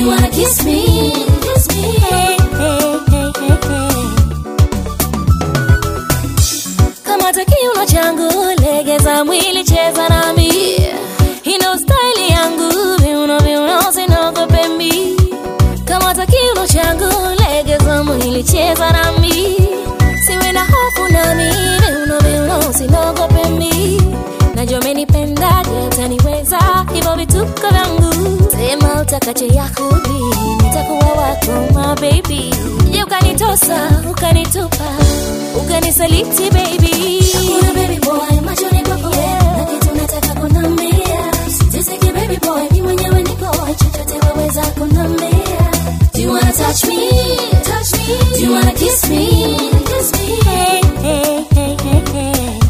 you wanna kiss me? Kiss me. Hey, hey, hey, hey, hey. Kamata kiuno changu, legeza mwili, cheza nami. Ino style yangu, viuno viuno, sinogope mi. Kamata kiuno changu, legeza mwili, cheza nami. Siwe na hofu nami, viuno viuno, sinogope mi. Najua umenipendaje, utaniweza hivyo vituko vyangu. Sema utakacho yakubi, nitakuwa wako my baby. Je, ukanitosa ukanitupa ukanisaliti baby. Hakuna baby boy, machoni kwako wewe, na kitu nataka kunambia. Siteseke baby boy, mimi mwenyewe niko chochote waweza kunambia. Do you wanna touch me? Touch me. Do you wanna kiss me? Kiss me. Hey, hey, hey, hey, hey.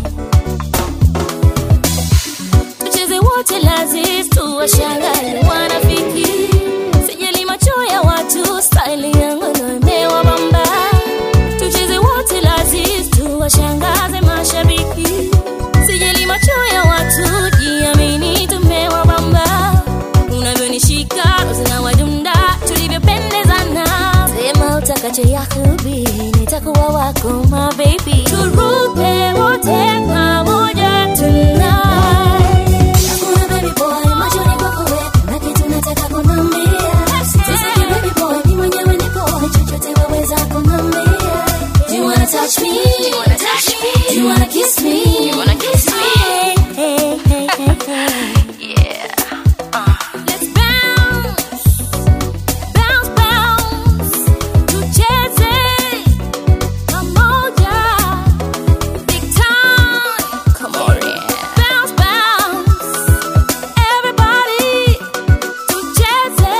Tucheze wote lazis tuwashangae wanafiki. Sijali macho ya watu, style yangu ndo imewabamba. Tucheze wote lazis tuwashangaze mashabiki. Sijali macho ya watu, jiamini tumewabamba. Unavyonishika zinawadunda, tulivyopendezana. Sema utakacho yakubi, nitakuwa wako my baby. Turuke wote pamoja tonight. Hakuna baby boy, machoni kwako wewe, na kitu nataka kunambia. Siteseke baby boy, mimi mwenyewe niko chochote waweza kunambia. Do you wanna touch me? Do you wanna touch me? Do you wanna kiss me? Do you wanna kiss me? Hey, hey, hey, hey, hey. Let's bounce, bounce, bounce. Tucheze pamoja, big time. Come on, bounce, bounce. Everybody, tucheze.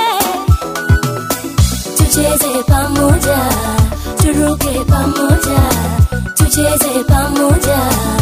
Tucheze pamoja, turuke pamoja, tucheze pamoja.